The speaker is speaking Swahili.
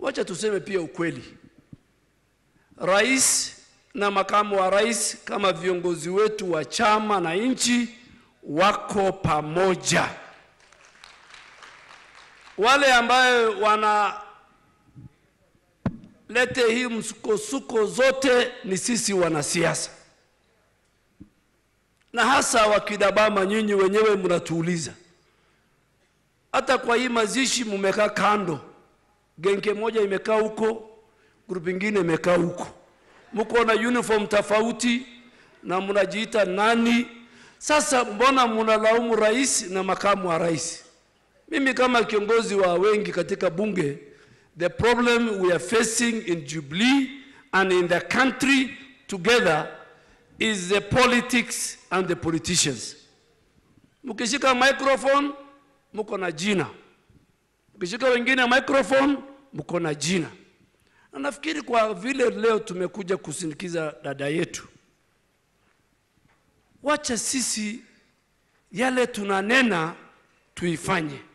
Wacha tuseme pia ukweli. Rais na makamu wa rais kama viongozi wetu wa chama na nchi wako pamoja. Wale ambayo wanalete hii msukosuko zote ni sisi wanasiasa, na hasa wakidabama, nyinyi wenyewe mnatuuliza. Hata kwa hii mazishi mmekaa kando, genge moja imekaa huko, grupu ingine imekaa huko, mko na uniform tofauti na mnajiita nani? Sasa mbona mnalaumu rais na makamu wa rais? Mimi kama kiongozi wa wengi katika bunge, the problem we are facing in Jubilee and in the country together is the politics and the politicians. Mkishika microphone mko na jina, mkishika wengine microphone mko na jina. Na nafikiri kwa vile leo tumekuja kusindikiza dada yetu, wacha sisi yale tunanena tuifanye.